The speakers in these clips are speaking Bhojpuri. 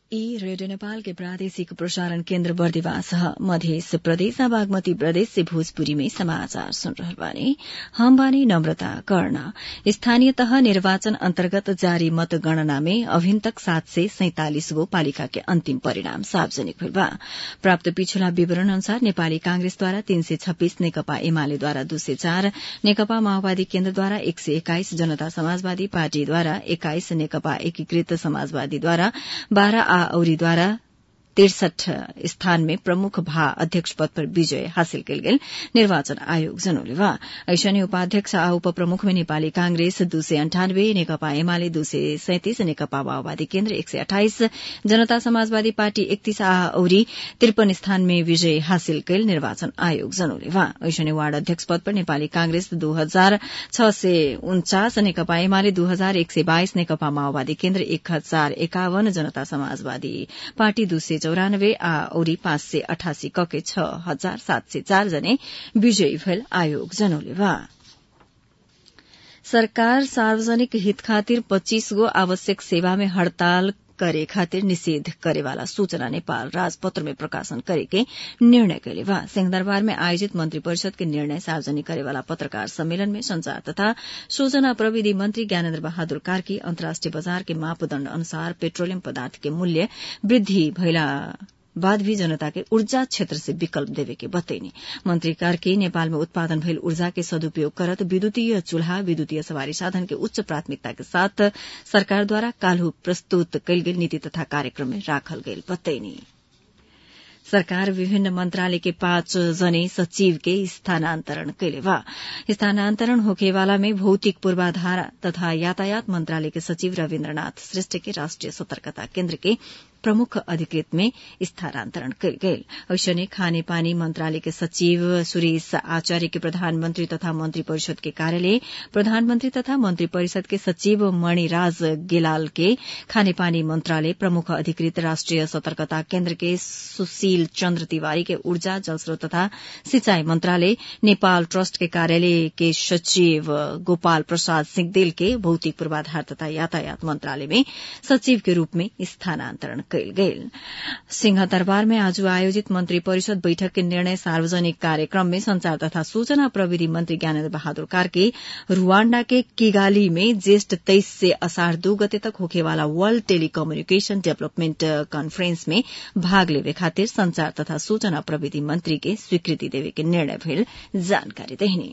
ई रेडियो नेपाल के प्रादेशिक प्रसारण केन्द्र बर्दिवास ह मध्य प्रदेश बागमती प्रदेश से भोजपुरी में समाचार सुन रहल बानी हम बानी नम्रता कर्ण स्थानीय तह निर्वाचन अन्तर्गत जारी मतगणना में अभिन तक सात सय सैंतालिस गो पालिका के अन्तिम परिणाम सार्वजनिक भइल बा प्राप्त पिछला विवरण अनुसार नेपाली कांग्रेसद्वारा तीन सय छब्बीस नेकपा एमालेद्वारा दू सय चार नेकपा माओवादी केन्द्रद्वारा एक सय एक्काइस जनता समाजवादी पार्टीद्वारा एक्काइस नेकपा एकीकृत समाजवादीद्वारा बाह्र आ औरीद्वारा तिरसठ स्थान में प्रमुख भा अध्यक्ष पद पर विजय हासिल कयल गेल निर्वाचन आयोग जनौले बा ऐसने उपाध्यक्ष आ उपप्रमुख में नेपाली कांग्रेस दू सय अन्ठानब्बे नेकपा एमाले दू सय सैतिस नेकपा माओवादी केन्द्र एक सय अठाइस जनता समाजवादी पार्टी एकतीस आ औरी त्रिपन स्थान में विजय हासिल कयल निर्वाचन आयोग जनौले बा ऐसने वार्ड अध्यक्ष पद पर नेपाली कांग्रेस दू हजार छ सय उन्चास नेकपा एमाले दू हजार एक सय बाइस नेकपा माओवादी केन्द्र एक हजार एकाउन्न जनता समाजवादी पार्टी दू सय चौरानब्बे आ औरी पाँच सय अठासी कके छ हजार सात सय चार जने विजयी भएल आयोग जनौले बा सरकार सार्वजनिक हित खातिर पच्चीस गो आवश्यक सेवा में हड़ताल करे खातिर निषेध करेवाला सूचना नेपाल राजपत्र में प्रकाशन करेके निर्णय कैले बा सिंहदरबार में आयोजित मंत्री परिषद के निर्णय सार्वजनिक करेवाला पत्रकार सम्मेलन में संचार तथा सूचना प्रविधि मंत्री ज्ञानेन्द्र बहादुर कार्की अन्तर्राष्ट्रिय बजार के मापदण्ड अनुसार पेट्रोलियम पदार्थ के मूल्य वृद्धि भइला बाद भी जनता के ऊर्जा क्षेत्र से विकल्प देवे के बतैनी मंत्री कार्की नेपाल में उत्पादन भइल ऊर्जा के सदुपयोग करत विद्युतीय चूल्हा विद्युतीय सवारी साधन के उच्च प्राथमिकता के साथ सरकारद्वारा काल्हु प्रस्तुत कयल गेल नीति तथा कार्यक्रम में राखल गेल बतैनी सरकार विभिन्न मंत्रालय के पाँच जने सचिव के स्थानान्तरण कैले बा स्थानान्तरण होखेवाला में भौतिक पूर्वाधार तथा यातायात मंत्रालय के सचिव रविन्द्रनाथ श्रेष्ठ के राष्ट्रिय सतर्कता केन्द्र के प्रमुख अधिकृत में स्थानान्तरण कयल गेल ऐसने खाने पानी मंत्रालय के सचिव सुरेश आचार्य के प्रधानमंत्री तथा मंत्री परिषद के कार्यालय प्रधानमंत्री तथा मंत्री परिषद के सचिव मणिराज गेलाल के खाने पानी मंत्रालय प्रमुख अधिकृत राष्ट्रिय सतर्कता केन्द्र के सुशील चन्द्र तिवारी के ऊर्जा जलस्रोत तथा सिंचाई मंत्रालय नेपाल ट्रस्ट के कार्यालय के सचिव गोपाल प्रसाद सिंहदेल के भौतिक पूर्वाधार तथा यातायात मंत्रालय में सचिव के रूप में स्थानान्तरण कयल गेल सिंह दरबार में आज आयोजित मंत्री परिषद बैठक के निर्णय सार्वजनिक कार्यक्रम में संचार तथा सूचना प्रविधि मंत्री ज्ञानेन्द्र बहादुर कार्के रुवांडा के किगाली में ज्येष्ठ तेईस से असाढ़ दू गते तक होखेवाला वर्ल्ड टेलीकम्युनिकेशन डेवलपमेंट कॉन्फ्रेंस में भाग लेवे खातिर संचार तथा सूचना प्रविधि मंत्री के स्वीकृति देवे के निर्णय भेल जानकारी देहनी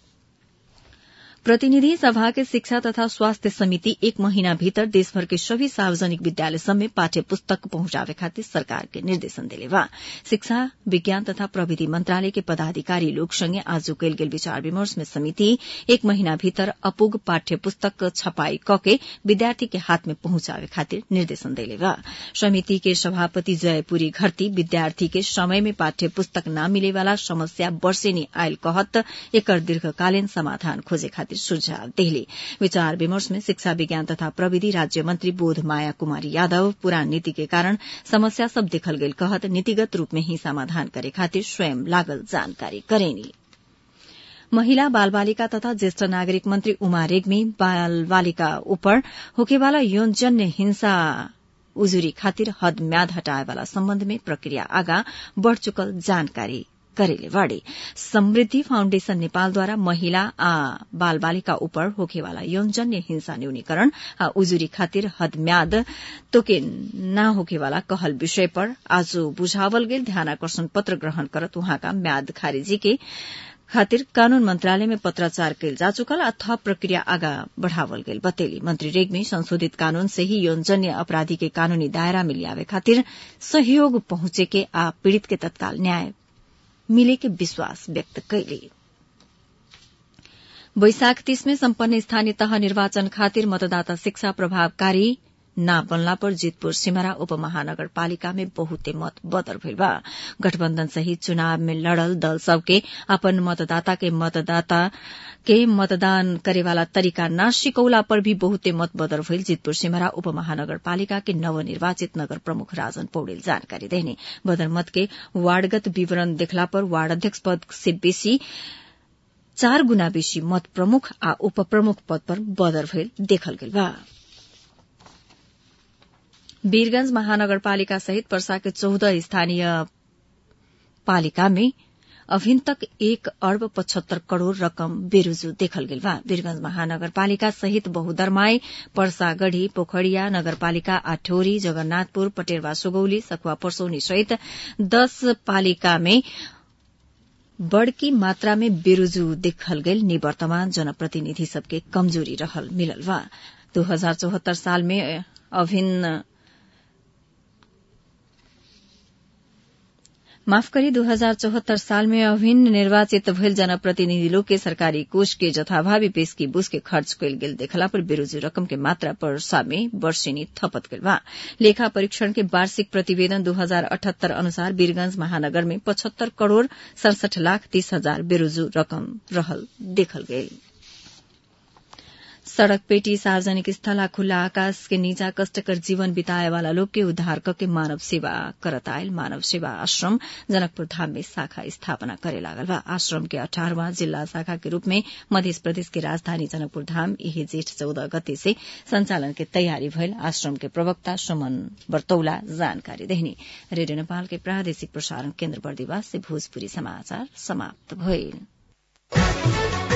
प्रतिनिधि सभा के शिक्षा तथा स्वास्थ्य समिति एक महीना भीतर देशभर के सभी सार्वजनिक विद्यालय सब में पाठ्य पुस्तक पहुंचावे खातिर सरकार के निर्देशन दिले बा शिक्षा विज्ञान तथा प्रविधि मंत्रालय के पदाधिकारी लोग संगे आज कैल गेल विचार विमर्श में समिति एक महीना भीतर अपुग पाठ्य पुस्तक छपाई कके विद्यार्थी के हाथ में पहुंचावे खातिर निर्देशन दिले बा समिति के सभापति जयपुरी घरती विद्यार्थी के समय में पाठ्य पुस्तक न मिले वाला समस्या वर्षेनी आयल कहत एकर दीर्घकालीन समाधान खोजे खातिर सुझाव देहले विचार विमर्श में शिक्षा विज्ञान तथा प्रविधि राज्य मंत्री बोध माया कुमारी यादव पुरान नीति के कारण समस्या सब देखल गेल कहत नीतिगत रूप में ही समाधान करे खातिर स्वयं लागल जानकारी करेनी महिला बाल बालिका तथा ज्येष्ठ नागरिक मंत्री उमा रेग्मी बाल बालिका ऊपर होकेवाला यौनजन्य हिंसा उजुरी खातिर हद म्याद हटाएवाला सम्बन्ध में प्रक्रिया आगा बढ़ चुकल जानकारी करेले बाड़े समृद्धि फाउण्डेशन नेपालद्वारा महिला आ बाल बालिका उपर होखेवाला यौनजन्य हिंसा न्यूनीकरण आ उजुरी खातिर हद म्याद तोके न होखेवाला कहल विषय पर आज बुझावल गेल ध्यानाकर्षण पत्र ग्रहण करत उहाँका म्याद खारिजी के खातिर कानून मंत्रालय में पत्राचार कैल जा चुकल आ थप प्रक्रिया आगा बढ़ावल गेल बतेली मंत्री रेग्मी संशोधित कानून से ही यौनजन्य अपराधी के कानूनी दायरा में लियावे खातिर सहयोग पहुंचे के आ पीड़ित के तत्काल न्याय मिले के विश्वास व्यक्त कैले वैशाख तीस में सम्पन्न स्थानीय तह निर्वाचन खातिर मतदाता शिक्षा प्रभावकारी ना बनला पर जितपुर सिमरा उपमहानगरपालिका में बहुते मत बदर भइल बा गठबन्धन सहित चुनाव में लड़ल दल सबके अपन मतदाता के मतदाता के मतदान करेवाला तरीका न सिकौला पर भी बहुते मत बदर भइल जितपुर सिमरा उपमहानगरपालिका के नवनिर्वाचित नगर प्रमुख राजन पौडेल जानकारी देने बदर मत के वार्डगत विवरण देखला पर वार्ड अध्यक्ष पद से बेसी चार गुना बेसी मत प्रमुख आ उप प्रमुख पद पर बदर भइल देखल गेल बा वीरगंज महानगरपालिका सहित पर्सा के चौदह स्थानीय पालिका में अभिन तक एक अर्ब पचहत्तर करोड़ रकम बेरुजू देखल गेल बा वीरगंज महानगरपालिका सहित बहुदरमाई पर्सागढ़ी पोखरिया नगरपालिका आठौरी जगन्नाथपुर पटेरवा सुगौली सखुवा परसौनी सहित दस पालिका में बड़की मात्रा में बेरुजू देखल गेल निवर्तमान जनप्रतिनिधि सबके कमजोरी रहल मिलल बा दू हजार चौहत्तर साल में अभिन्न माफ करी दू हजार चौहत्तर साल में अभिन्न निर्वाचित भइल जनप्रतिनिधि लोग के सरकारी कोष के जथाभावी पेशकी बुस के खर्च कयल गेल देखला पर बेरोजी रकम के मात्रा पर्सा में वर्षेनी थपत गइल बा लेखा परीक्षण के वार्षिक प्रतिवेदन दू हजार अठहत्तर अनुसार वीरगंज महानगर में पचहत्तर करोड़ सड़सठ लाख तीस हजार बेरोजू रकम रहल देखल गेल सड़क पेटी सार्वजनिक स्थल आ खुला आकाश के नीचा कष्टकर जीवन बिताए वाला लोग के उद्धार करके मानव सेवा करत आयल मानव सेवा आश्रम जनकपुर धाम में शाखा स्थापना करे लागल बा आश्रम के अठारहवां जिला शाखा के रूप में मध्य प्रदेश के राजधानी जनकपुर धाम यही जेठ चौदह गते से संचालन के तैयारी भइल आश्रम के प्रवक्ता सुमन बर्तौला जानकारी देहनी रेडियो नेपाल के प्रादेशिक प्रसारण केन्द्र बर्दिवास से भोजपुरी समाचार समाप्त भइल